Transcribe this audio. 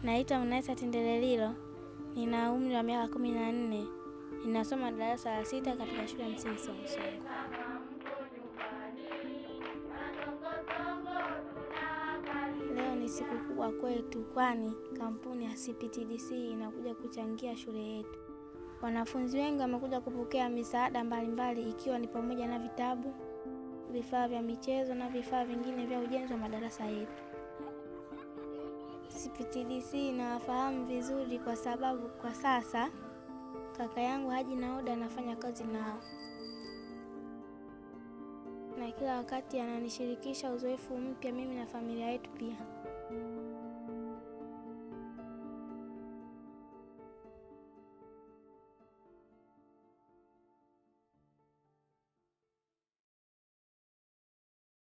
Naitwa Mnaisa Tindelelilo, nina umri wa miaka kumi na nne. Ninasoma darasa la sita katika shule ya msingi Songosongo. Leo ni siku kubwa kwetu, kwani kampuni ya CPTDC inakuja kuchangia shule yetu. Wanafunzi wengi wamekuja kupokea misaada mbalimbali, ikiwa ni pamoja na vitabu, vifaa vya michezo na vifaa vingine vya ujenzi wa madarasa yetu. CPTDC inawafahamu vizuri kwa sababu kwa sasa kaka yangu Haji Nauda anafanya kazi nao, na kila wakati ananishirikisha uzoefu mpya mimi na familia yetu pia.